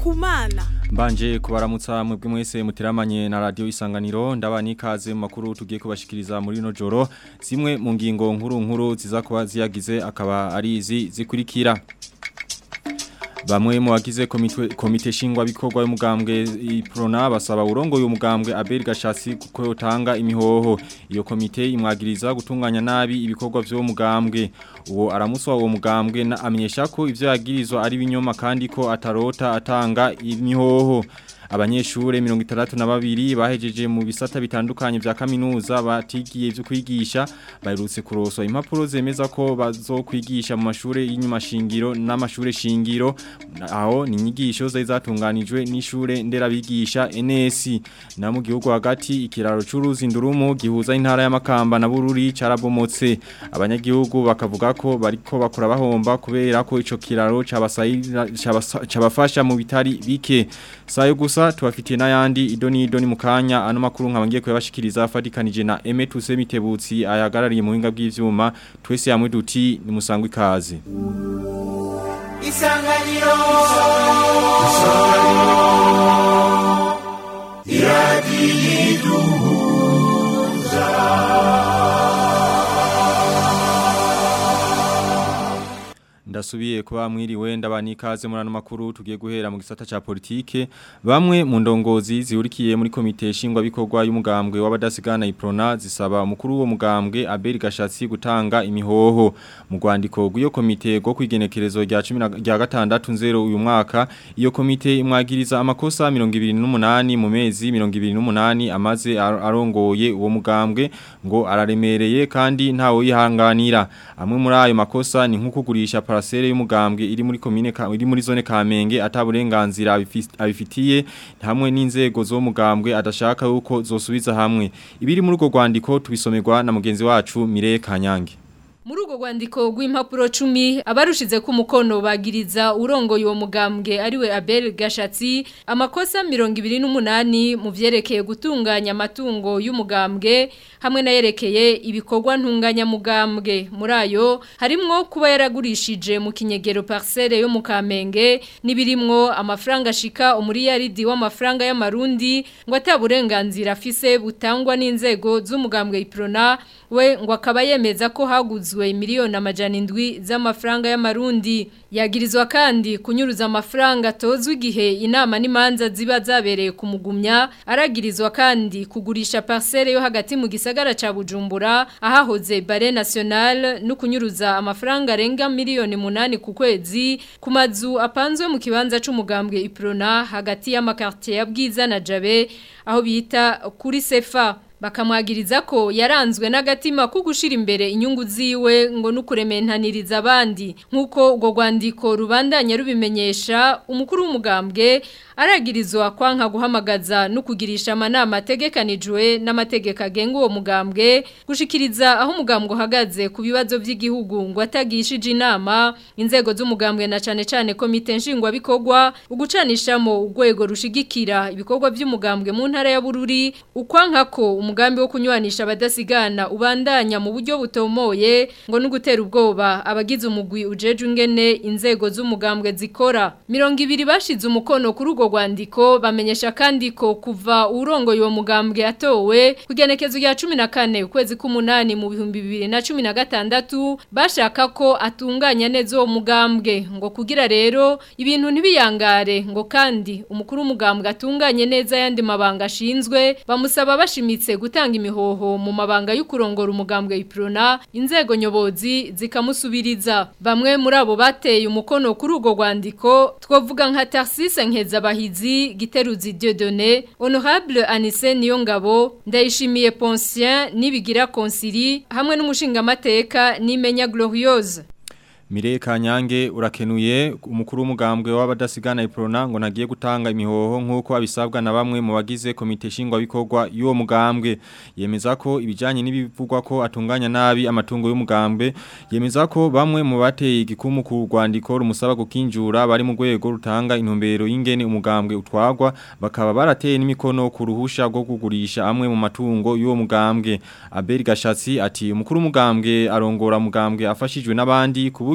kumana Mbanje kubaramutsa mwebwe mwese muteramanye na radio isanganiro ndabani ikaze mu makuru tugiye kubashikiriza muri no joro zimwe mu ngingo nkuru nkuru ziza kuba ziyagize akaba ari izi zikurikira Bamwe mu bagize komite komite shingwa bikorwa y'umugambwe iprona basaba urongo y'umugambwe Abel Gashasi kuko yotanga imihoho iyo komite imwagiriza gutunganya nabi ibikorwa byo mugambwe uwo aramuswa uwo mugambwe na amenyesha ko ivyo yagirizwa ari binyoma kandi ko atarota atanga imihoho abanyeshure mirongo itandatu na babiri bahejeje mu bisata bitandukanye vya kaminuza batigiye ivyo kwigisha baherutse kuroswa impapuro zemeza ko bazokwigisha mu mashure y'inyuma shingiro n'amashure shingiro aho ni inyigisho zari zatunganijwe n'ishure nderabigisha NS na mu gihugu hagati ikiraro c'uruzi ndurumu gihuza intara y'amakamba na bururi carabomotse abanyagihugu bakavuga ko bariko bakora bahomba kubera ko ico kiraro cabafasha mu bitari bike sayo gusa tubafitiye n'ayandi idoni idoni mu kanya ano makuru nkabangiye kuyabashikiriza afatikanije na Eme Tuse Mitebutsi ayagarariye mu hinga bw'ivyuma twese yamwe duti ni musangwe ikaze Isanganiro Isanganiro Ndasubiye kuba mwiriwe ndabani ikaze muri ano makuru tugiye guhera mu gisata ca politike bamwe mu ndongozi zihurikiye muri komite shingwa bikorwa y'umugambwe w'abadasigana iprona zisaba umukuru wo mugambwe Abel Gashatsi gutanga imihoho mu rwandiko rw'iyo komite rwo kwigenekerezo rya 10 rya gatandatu nzero uyu mwaka iyo komite imwagiriza amakosa 28 mu mezi 28 amaze arongoye uwo mugambwe ngo araremereye kandi ntawo yihanganira amwe muri ayo makosa ni nko kugurisha parasere y'umugambwe iri muri commune iri muri zone Kamenge ataburenganzira abifitiye hamwe n'inzego zo mugambwe adashaka yuko zosubiza hamwe ibiri muri ugo rwandiko tubisomerwa na mugenzi wacu Mire Kanyange muri urwo rwandiko rw'impapuro cumi abarushize ku mukono bagiriza urongoye uwo mugambwe ariwe Abel Gashatsi amakosa mirongo ibiri n'umunani mu vyerekeye gutunganya amatungo y'umugambwe hamwe nayerekeye ibikorwa ntunganyamugambwe muri ayo harimwo kuba yaragurishije mu kinyegero parcelle yo mu Kamenge nibirimwo amafaranga ashika umuriyaridi w'amafaranga y'amarundi ngo ataburenganzira afise butangwa n'inzego z'umugambwe Iprona we ngo akaba yemeza ko haguzwe miliyoni amajana indwi z'amafaranga y'amarundi yagirizwa kandi kunyuruza amafaranga tozwe igihe inama n'imanza ziba zabereye kumugumya aragirizwa kandi kugurisha parcelle yo hagati mu gisagara ca Bujumbura ahahoze bare national no kunyuruza amafaranga arenga miliyoni munani ku kwezi ku mazu apanzwe mu kibanza c'umugambwe Iprona hagati y'amakartier ya Bwiza na Jabe aho bita kuri Sefa bakamwagiriza ko yaranzwe n'agatima ko gushira imbere inyungu ziwe ngo nukurementaniriza abandi nkuko ubwo rwandiko rubandanya rubimenyesha umukuru w'umugambwe aragirizwa kwanka guhamagaza no kugirisha amanama ategekanijwe n'amategeko agenga uwo mugambwe gushikiriza aho umugambwe uhagaze ku bibazo by'igihugu ngo atagishije inama inzego z'umugambwe na cane cane komite nshingwa bikorwa ugucanishamo urwego rushigikira ibikorwa by'umugambwe mu ntara ya Bururi ukwanka ko umugambi wo kunywanisha abadasigana ubandanya mu buryo butomoye ngo nugutera ubwoba abagize umugwi ujeje ngene inzego z'umugambwe zikora 200 bashize umukono kuri ugo rwandiko bamenyesha kandi ko kuva urongo yo mugambwe atowe kugenekezo ya 14 ukwezi k'umunani mu bihumbi 2016 bashaka ko atunganya neza uwo mugambwe ngo kugira rero ibintu ntibiyangare ngo kandi umukuru w'umugambwe atunganye neza yandi mabanga ashinzwe bamusaba bashimitse gutanga imihoho mu mabanga y'ukurongora umugambwe iprona inzego nyobozi zikamusubiriza bamwe muri abo bateye umukono kuri ugo rwandiko twovuga nka Tarsise Nkeza bahizi Giteruzi Dieudonné Honorable Anise Niyongabo Ndayishimiye Poncien nibigira Konsili hamwe n'umushinga mateka nimenya Gloriose Mire Kanyange urakenuye umukuru w'umugambwe w'abadasigana iprona ngo nagiye gutanga imihoho nkuko abisabwa na bamwe mu bagize komite shingwa bikorwa y'uwo mugambwe yemeza ko ibijanye n'ibivugwa ko atunganya nabi amatungo y'umugambwe yemeza ko bamwe mu bateye igikumu ku rwandiko rumusaba gukinjura bari mu rwego rutanga intumbero y'ingene umugambwe utwagwa bakaba barateye n'imikono ku ruhusha rwo kugurisha amwe mu matungo y'uwo mugambwe Abel Gashatsi ati umukuru w'umugambwe arongora mugambwe afashijwe n'abandi ku buryo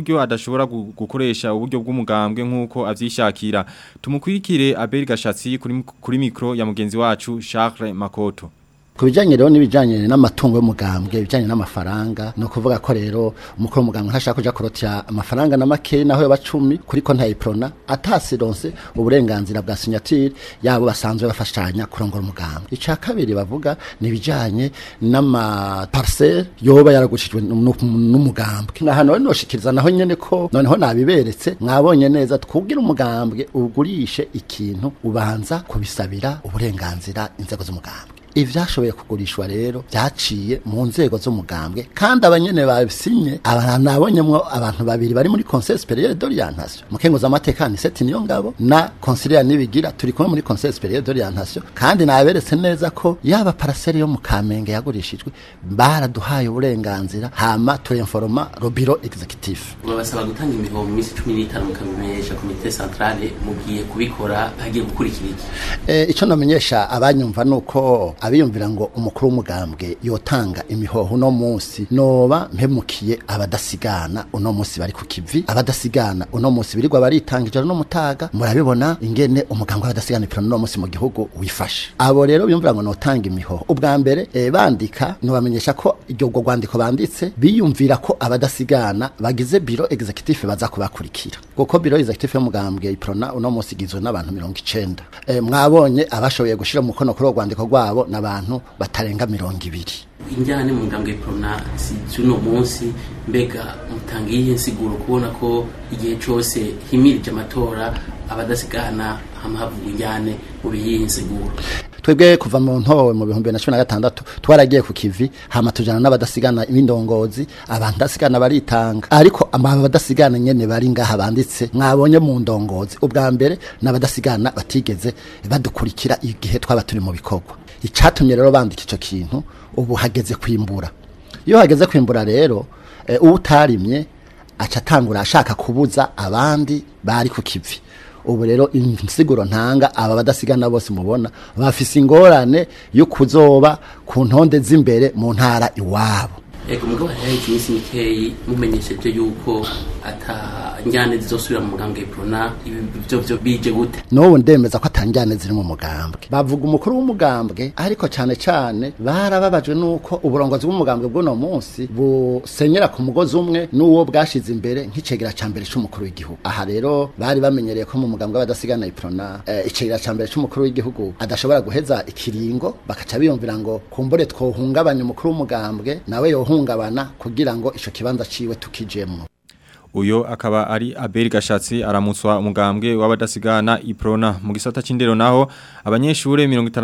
buryo adashobora gu- gukoresha uburyo bw'umugambwe nk'uko avyishakira tumukwirikire Abel Gashatsi kuri kuri mikro ya mugenzi wacu Charles Makoto ku bijyanye rero n'ibijyanye n'amatungo y'umugambwe ibijyanye n'amafaranga ni ukuvuga ko rero umukuru w'umugambwe ntashaka kujya kurotira amafaranga na make naho yaba cumi kuri konti ya iprona atasironse uburenganzira bwa sinyatire yabo basanzwe bafashanya kurongora umugambwe icya kabiri bavuga ni ibijyanye n'amapariseri yoba yaragurishijwe n'u- n'umugambwe ni ahantu rero noshikiriza naho nyine ko noneho nabiberetse mwabonye neza twubwira umugambwe ugurishe ikintu ubanza kubisabira uburenganzira inzego z'umugambwe ivyashoboye kugurishwa rero byaciye mu nzego z'umugambwe kandi abanyene babisinye abantu nabonyemwo abantu babiri bari muri conseil supérieur d'orientation mukenguza amateka ni seti niyo ngabo na conseiller nibigira turi kumwe muri conseil supérieur d'orientation kandi naberetse neza ko yaba parcelle yo mu Kamenge yagurishijwe baraduhaye uburenganzira hama turinforma le bureau exécutif babasaba gutanga imihoho mu minsi cumi n'itanu mukabimenyesha komite centrale mugiye kubikora hagiye gukurikira iki E, icyo namenyesha abanyumva nuko abiyumvira ngo umukuru w'umugambwe yotanga imihoho uno munsi noba mpemukiye abadasigana uno munsi bari ku kivi abadasigana uno munsi birirwa baritanga ijoro no mutaga murabibona ingene umugambwe w'abadasigana ipironi uno munsi mu gihugu wifashe abo rero biyumvira ngo notanga imihoho ubwa mbere e, bandika nobamenyesha ko iryo ubwo rwandiko banditse biyumvira ko abadasigana bagize biro executive baza kubakurikira kuko biro executive y'umugambwe iprona uno munsi igizwe n'abantu mirongo icenda e, mwabonye abashoboye gushira mu kono kuri urwo rwandiko rwabo n'abantu batarenga mirongo ibiri injyane mu ngambwe prona si cy'uno munsi mbega mutanga iyihe nsiguro kubona ko igihe cyose himirije amatora abadasigana hama havugwa injyane mu biyihe nsiguro twebwe kuva mu ntowe mu bihumbi na cumi na gatandatu twaragiye ku kivi hama tujana n'abadasigana b'indongozi abadasigana baritanga ariko aba badasigana nyene bari ngaha banditse mwabonye mu ndongozi ubwa mbere n'abadasigana batigeze badukurikira igihe twaba turi mu bikorwa icatumye rero bandika ico kintu ubu hageze kwimbura iyo hageze kwimbura rero e, uwutarimye aca atangura ashaka kubuza abandi bari ku kivi ubu rero insiguro ntanga aba badasigana bose mubona bafise ingorane yo kuzoba ku ntonde z'imbere mu ntara iwabo ego mugabo hariho iminsi mikeyi mumenyesheje yuko ata njyane zizosubira mu mugambwe prona ibi byo byo bije gute n'ubu ndemeza ko atanjyane ziri mu mugambwe bavuga umukuru w'umugambwe ariko cyane cyane barababajwe n'uko uburongozi bw'umugambwe bw'uno munsi busenyera ku mugozi umwe n'uwo bwashize imbere nk'icegera cya mbere cy'umukuru w'igihugu aha rero bari bamenyereye ko mu mugambwe w'abadasigana iprona eh, icegera cya mbere cy'umukuru w'igihugu adashobora guheza ikiringo bakaca biyumvira ngo kumbure twohungabanya umukuru w'umugambwe nawe yohungabana kugira ngo ico kibanza ciwe tukijemwo Uyo akaba ari Abel Gashatsi aramutswa umugambwe w'abadasigana Iprona mu gisata c'indero naho abanyeshure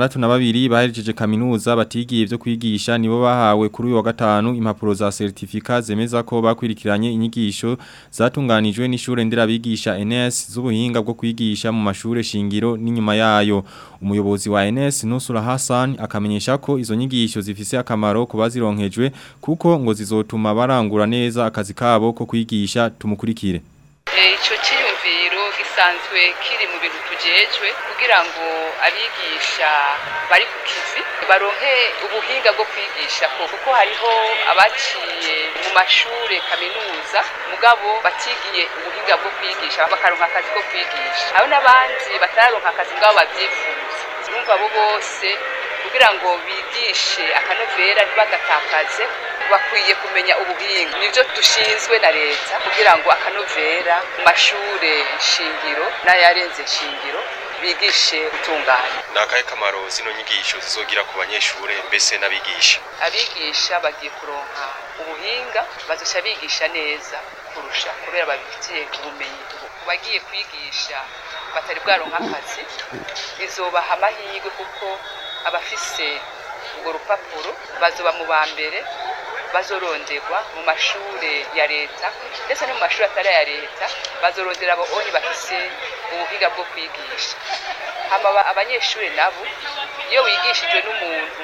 62 baherejeje kaminuza batigiye ivyo kwigisha nibo bahawe kuri uyu wa gatanu impapuro za certificat zemeza ko bakwirikiranye inyigisho zatunganijwe n'ishure nderabigisha NS z'ubuhinga bwo kwigisha mu mashure shingiro n'inyuma yayo umuyobozi wa NS Nusura Hassan akamenyesha ko izo nyigisho zifise akamaro ku bazironkejwe kuko ngo zizotuma barangura neza akazi kabo ko kwigisha tumukurikire icyo cyiyumviro gisanzwe kiri mu bintu tujejwe kugira ngo abigisha bari ku kivi baronke ubuhinga bwo kwigisha ko kuko hariho abaciye mu mashuri kaminuza mugabo batigiye ubuhinga bwo kwigisha bakaronka akazi ko kwigisha hari n'abandi batararonka akazi ngabo babyifuza urumva abo bose kugira ngo bigishe akanovera ntibagatakaze bakwiye kumenya ubuhinga nibyo dushinzwe na leta kugira ngo akanovera mu mashure shingiro n'ayarenze shingiro bigishe gutunganya ni akahe kamaro zino nyigisho zizogira ku banyeshure mbese n'abigisha abigisha bagiye kuronka ubuhinga bazoca bigisha neza kurusha kubera babifitiye ubumenyi ku bagiye kwigisha batari bwaronka akazi bizobaha amahirwe kuko abafise urwo rupapuro bazoba mu ba mbere bazoronderwa mu mashure ya leta ndetse no mu mashuri atari aya leta bazorondera abo onye bafise ubuhinga bwo kwigisha hama abanyeshuri nabo iyo wigishijwe n'umuntu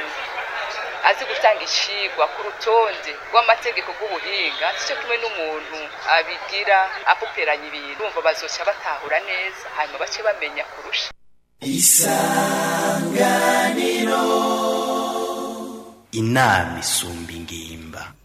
azi gutanga icigwa ku rutonde rw'amategeko rw'ubuhinga sicyo kimwe n'umuntu abigira apuperanya ibintu bumva bazoca batahura neza hanyuma bace bamenya kurusha isanganiro inama isumba ingimba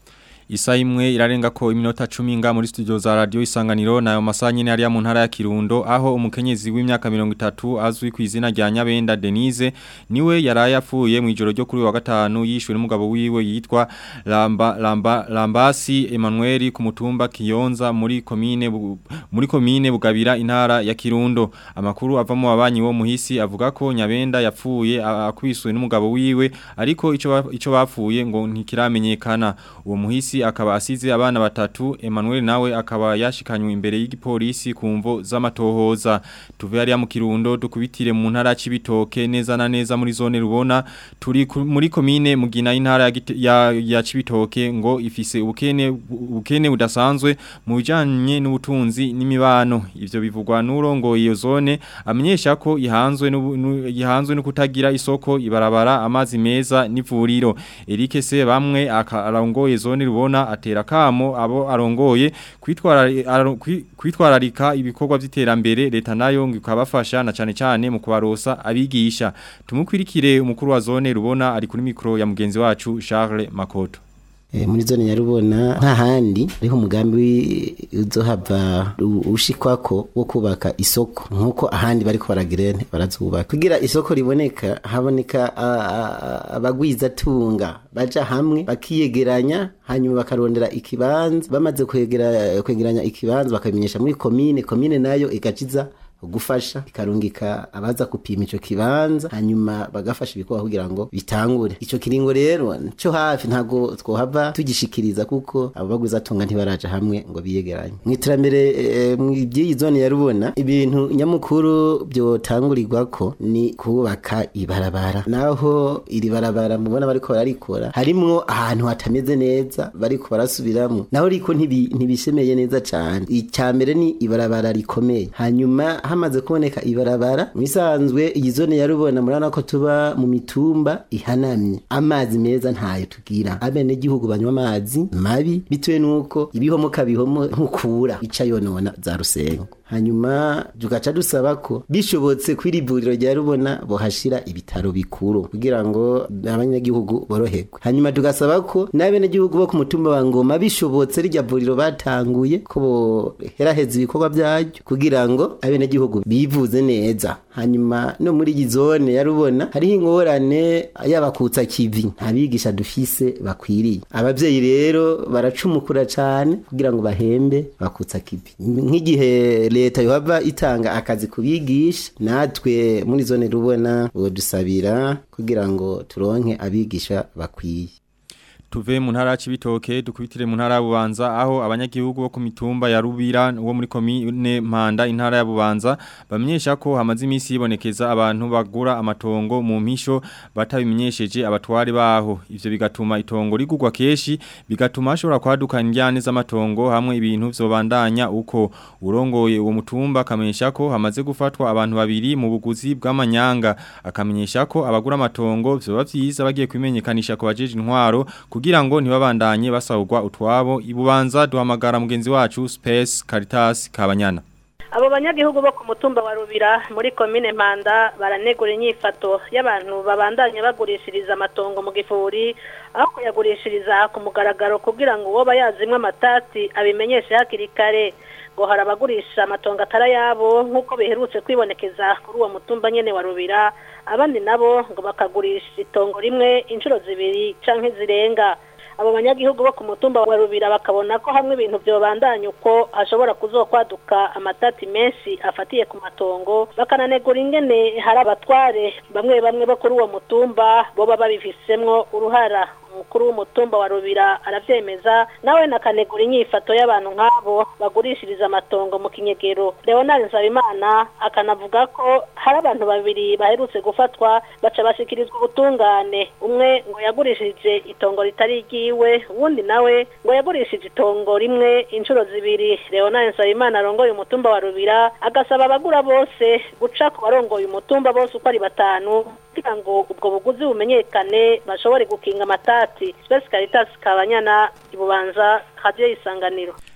Isa imwe irarenga ko iminota 10 nga muri studio za radio isanganiro nayo masanye ne ari mu ntara ya Kirundo aho umukenyezi w'imyaka 30 azwi ku izina rya Nyabenda Denise niwe yaraye apfuye mu ijoro ryo kuri wa gatanu yishwe n'umugabo wiwe yitwa Lamba Lamba Lambasi Emmanuel ku mutumba Kiyonza muri komine Bu- muri komine Bugabira intara ya Kirundo amakuru ava mu babanyi wo muhisi avuga ko Nyabenda yapfuye a- akwiswe n'umugabo wiwe ariko ico ba- ico bapfuye ngo ntikiramenyekana uwo muhisi akaba asize abana batatu Emmanuel nawe akaba yashikanywe imbere y'igipolisi ku mvo z'amatohoza tuve hariya mu Kirundo dukubitire mu ntara y'Cibitoke neza na neza muri zone rubona turi ku- muri komine mugina y'intara ya, Gite- ya, ya Cibitoke ngo ifise ubukene ubukene budasanzwe mu bijanye n'ubutunzi n'imibano ivyo bivugwa n'urongoye iyo zone amenyesha ko ihanzwe n'ubu- nu- ihanzwe no kutagira isoko ibarabara amazi meza n'ivuriro Eric se bamwe aka- arongoye zone rubona atera kamo abo arongoye kwitwara aro- kwi- kwitwararika ibikorwa by'iterambere leta nayo ngo ikabafasha na cane cane mu kubarosa abigisha tumukwirikire umukuru wa zone rubona ari kuri mikro ya mugenzi wacu Charles Makoto Eh, muri zone nyarubona nta handi ariho umugambi wi- uzohava u- ushikwako wo kubaka isoko nkuko ahandi bariko baragirene barazubaka kugira isoko riboneka haboneka a- a- a- abagwizatunga baja hamwe bakiyegeranya hanyuma bakarondera ikibanza bamaze kwegera kwegeranya ikibanza bakabimenyesha muri komine komine nayo igaciza gufasha ikarungika abaza kupima ico kibanza hanyuma bagafasha ibikorwa kugira ngo bitangure ico kiringo rero cyo hafi ntago twohava tugishikiriza kuko abo baguza tunga ntibaraja hamwe ngo biyegeranye mu iterambere eh, mu by'iyi zone ya rubona ibintu nyamukuru byotangurirwako ni kubaka ibarabara naho iri barabara mubona bariko bararikora harimwo ahantu hatameze neza bariko barasubiramwo naho riko ntibi- ntibishemeye neza cane icya mbere ni ibarabara rikomeye hanyuma hamaze kuboneka ibarabara mu bisanzwe iyi zone ya rubona murabona ko tuba mu mitumba ihanamye amazi meza ntayo tugira abenegihugu banywa amazi mabi bitewe n'uko ibihomoka bihomo nkukura ica yonona za rusengo hanyuma tugaca dusaba ko bishobotse kw'iri vuriro rya rubona bohashira ibitaro bikuru kugira ngo abanyagihugu boroherwe hanyuma tugasaba ko n'abenegihugu bo ku mutumba wa ngoma bishobotse rirya vuriro batanguye ko boheraheza ibikorwa byaryo kugira ngo abenegihugu bivuze neza hanyuma no muri iyi zone ya rubona hariho ingorane y'abakutsa kivi nta bigisha dufise bakwiriye abavyeyi rero baracumukura cane kugira ngo bahembe bakutsa kivi nk'igihe leta yohava itanga akazi kubigisha natwe muri zone rubona dusabira kugira ngo turonke abigisha bakwiye Tuve mu ntara y'Cibitoke dukubitire mu ntara ya Bubanza aho abanyagihugu bo ku mitumba ya Rubira wo muri komine Mpanda intara ya Bubanza bamenyesha ko hamaze iminsi yibonekeza abantu bagura amatongo mu mpisho batabimenyesheje abatwari baho ivyo bigatuma itongo rigurwa keshi bigatuma hashobora kwaduka indyane z'amatongo hamwe ibintu vyobandanya uko urongoye uwo mutumba akamenyesha ko hamaze gufatwa abantu babiri mu buguzi bw'amanyanga akamenyesha ko abagura amatongo vyoba vyiza bagiye kwimenyekanisha ku bajeje intwaro kugira ngo ntibabandanye basahurwa utwabo ibubanza duhamagara mugenzi wacu Space Caritas Kabanyana abo banyagihugu bo ku mutumba wa rubira muri komine mpanda baranegura inyifato y'abantu babandanya bagurishiriza amatongo mu gifuri aho kuyagurishiriza ku mugaragaro kugira ngo uwo bayazimwe amatati abimenyeshe hakiri kare ngo hari abagurisha amatongo atari ayabo nk'uko biherutse kwibonekeza kuri uwo mutumba nyene wa rubira abandi nabo ngo bakagurisha itongo rimwe inshuro zibiri canke zirenga abo banyagihugu bo ku mutumba wa rubira bakabona ko hamwe ibintu byobandanya uko hashobora kuzokwaduka amatati menshi afatiye ku matongo bakananegura ingene hari abatware bamwe bamwe bo kuri uwo mutumba boba babifisemwo uruhara umukuru w'umutumba wa rubira aravyemeza nawe nakanegura inyifato y'abantu nk'abo bagurishiriza amatongo mu kinyegero leonard nsabimana akanavuga ko hari abantu babiri baherutse gufatwa baca bashikirizwa ubutungane umwe ngo yagurishije itongo ritari ryiwe uwundi nawe ngo yagurishije itongo rimwe inshuro zibiri leonard nsabimana arongoye umutumba wa rubira agasaba abagura bose guca ku barongoye umutumba bose uko ari batanu kugira ngo ubwo buguzi bumenyekane bashobore gukinga amatati Space Caritas Kabanyana ibubanza radio isanganiro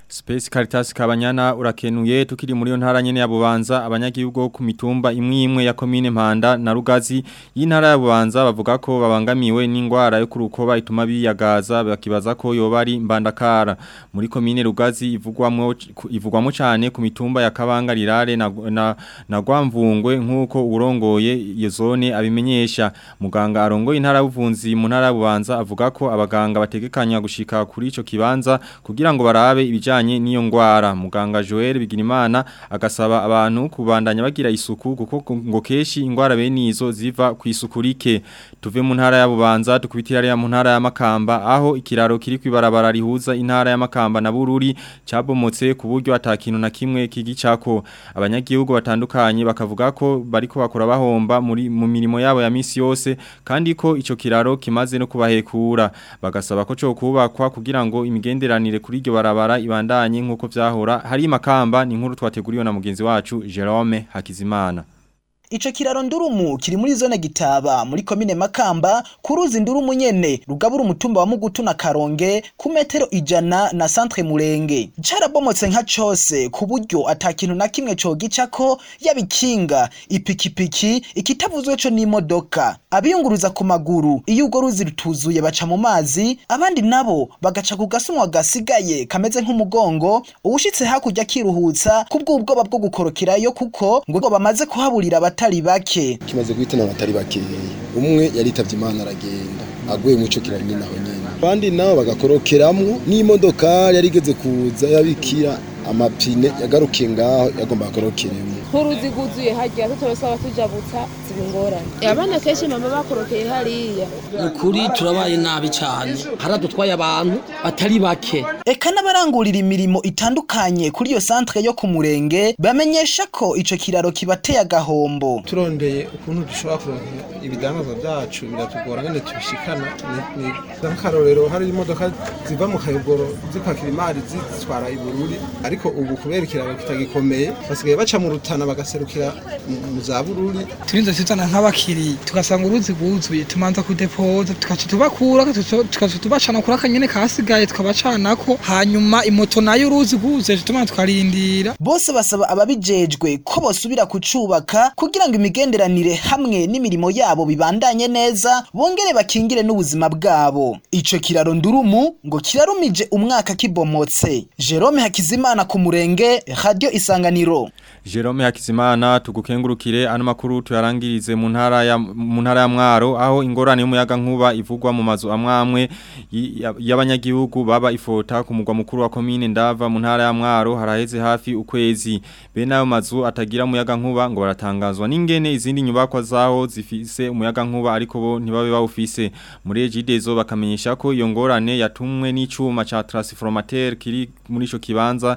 Space Caritas Kabanyana urakenuye tukiri muri yo ntara nyene ya Bubanza abanyagihugu ku mitumba imwe imwe ya commune Mpanda na Rugazi y'intara ya Bubanza bavuga ko babangamiwe n'ingwara yo kurukoba ituma biyagaza bakibaza ko yoba ari mbandakara muri commune Rugazi ivugwamwo ivugwamo cyane ku mitumba ya Kabanga Rirare na na, na Gwamvungwe nkuko urongoye iyo zone abimenyesha muganga arongoye intara y'ubuvunzi mu ntara ya Bubanza avuga ko abaganga bategekanya gushika kuri ico kibanza kugira ngo barabe ibijanye bijanye niyo ngwara muganga Joel Bigirimana agasaba abantu kubandanya bagira isuku kuko ngo keshi ingwara bene izo ziva ku isuku rike tuve mu ntara ya Bubanza tukubitira ya mu ntara ya Makamba aho ikiraro kiri kwibarabara rihuza intara ya Makamba na Bururi cabomotse ku buryo atakintu na kimwe kigicako abanyagihugu batandukanye bakavuga ko bariko bakora bahomba muri mu mirimo yabo ya misi yose kandi ko ico kiraro kimaze no kubahekura bagasaba ko cyo kubakwa kugira ngo imigenderanire kuri iryo barabara ibanda ibandanye nkuko vyahora hari makamba ni nkuru twateguriwe na mugenzi wacu Jerome Hakizimana Ico kiraro ndurumu kiri muri zone gitaba muri komine Makamba kuruzi ndurumu nyene rugabura umutumba wa Mugutu na Karonge ku metero ijana na centre Murenge carabomotse nka cose ku buryo atakintu na kimwe cogicako yabikinga ipikipiki ikitavuzwe co n'imodoka abiyunguruza ku maguru iyo ugo ruzi rutuzuye baca mu mazi abandi nabo bagaca ku gasumwa gasigaye kameze nk'umugongo uwushitse hakurya kiruhutsa kubw'ubwoba bwo gukorokerayo kuko ngo bamaze kuhaburira abatari bake kimaze guhitana abatari bake umwe yaritavye imana aragenda aguye mu ico kiraro nyine aho nyene abandi nabo bagakorokeramwo n'imodoka yari igeze kuza yabikira amapine yagarukiye ngaho yagomba akorokeremo nk'uruzi rwuzuye hajya tutorosaba tujabutsa ziba ingorane abana kenshi mama bakorokeye hariya ukuri turabaye nabi cyane haradutwaye abantu batari bake eka n'abarangurira imirimo itandukanye kuri iyo santre yo ku murenge bamenyesha ko ico kiraro kibateye agahombo turondeye ukuntu dushobora kuronka ibidanazwa byacu biratugora ngene tubishikana nk'akarorero hari imodoka ziva mu kayogoro zipakira imari zitwara ibururi ariko ubu kubera ikiraro kitagikomeye basigaye baca mu rutana bagaserukira mu za bururi turinze tuzana nk'abakiri tugasanga uruzi rwuzuye tumanza kudepoza tukaca tubakura tukaca tubacana kuri akanyene kasigaye tukabacanako hanyuma imoto nayo uruzi rwuzuye tumanza tukarindira bose basaba ababijejwe ko bosubira kucubaka kugira ngo imigenderanire hamwe n'imirimo yabo bibandanye neza bongere bakingire n'ubuzima bwabo ico kiraro ndurumu ngo kirarumije umwaka kibomotse Jerome Hakizimana ku murenge radio isanganiro Jerome Hakizimana tugukengurukire ano makuru tuyarangirize mu ntara ya mu ntara ya Mwaro aho ingorane y'umuyaga nkuba ivugwa mu mazu amwamwe y'abanyagihugu baba ifota ku mugwa mukuru wa commune ndava mu ntara ya Mwaro haraheze hafi ukwezi bene ayo mazu atagira umuyaga nkuba ngo baratangazwa n'ingene izindi nyubakwa zaho zifise umuyaga nkuba ariko bo ntibabe bawufise muri ejidezo bakamenyesha ko iyo ngorane yatumwe n'icuma ca transformateur kiri muri ico kibanza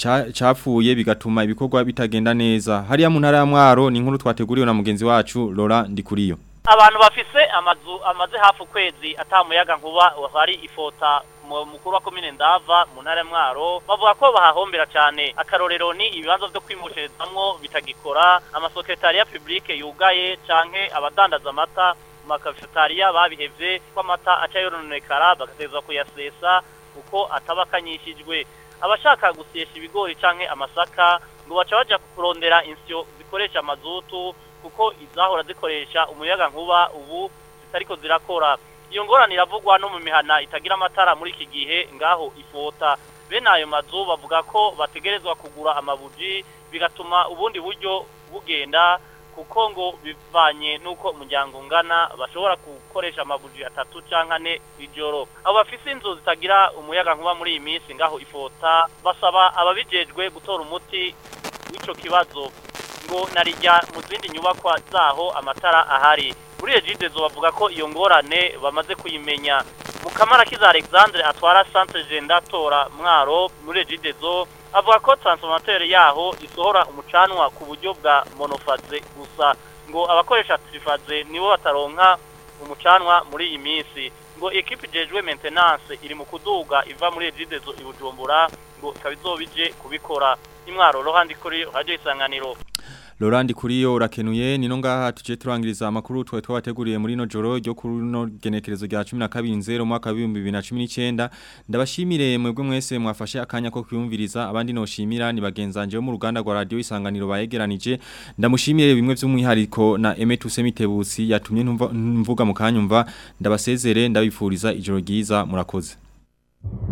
capfuye bigatuma ibikorwa bitagenda neza hariya mu ntara ya Mwaro ni inkuru twateguriwe na mugenzi wacu Laura Ndikuriyo abantu bafise amazu amaze hafi ukwezi atamuyaga nkuba hari ifota mukuru wa komine ndava mu ntara ya Mwaro bavuga ko bahahombera cyane akarorero ni ibibanza byo kwimushirizamwo bitagikora amasekretariya publique yugaye canke abadandaza amata makafetariya babihevye ko amata aca yoronekara bagateza kuyasesa uko atabakanyishijwe abashaka gusyesha ibigori canke amasaka ngo baca baja kurondera insyo zikoresha mazutu kuko izahora zikoresha umuyaga nkuba ubu zitariko zirakora iyo ngorane iravugwa no mu mihana itagira amatara muri iki gihe ngaho ifota bene ayo mazu bavuga ko bategerezwa kugura amabuji bigatuma ubundi buryo bugenda kuko ngo bivanye nuko umuryango ungana bashobora gukoresha amabuji atatu canke ane ijoro abo bafise inzu zitagira umuyaga nkuba muri iyi minsi ngaho ifota basaba ababijejwe gutora umuti w'ico kibazo ngo narijya mu zindi nyubakwa zaho amatara ahari muri ejidezo bavuga ko iyo ngorane bamaze kuyimenya mukamara kiza Alexandre atwara centre gendatora mwaro muri ejidezo avuga ko transformateur yaho isohora umucanwa ku buryo bwa monofaze gusa ngo abakoresha trifaze nibo bataronka umucanwa muri iyi minsi ngo equipe jejwe maintenance iri mu kuduga iva muri ejidezo ibujumbura ngo ikaba izobije kubikora imwaro rohandi kuri radio isanganiro Laurent Kuriyo urakenuye nino ngaha tuje turangiriza amakuru twa twabateguriye muri no joro ryo kuri no genekerezo rya 12 mwaka wa 2019 ndabashimire mwebwe mwese mwafashe akanya ko kwiyumviriza abandi no shimira ni bagenzanje bo mu ruganda rwa radio isanganiro bayegeranije ndamushimire bimwe by'umwihariko na Emetuse Mitebusi yatumye mvuga mu kanyumva ndabasezere ndabifuriza ijoro ryiza murakoze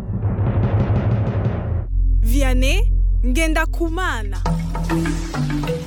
Vianney ngenda kumana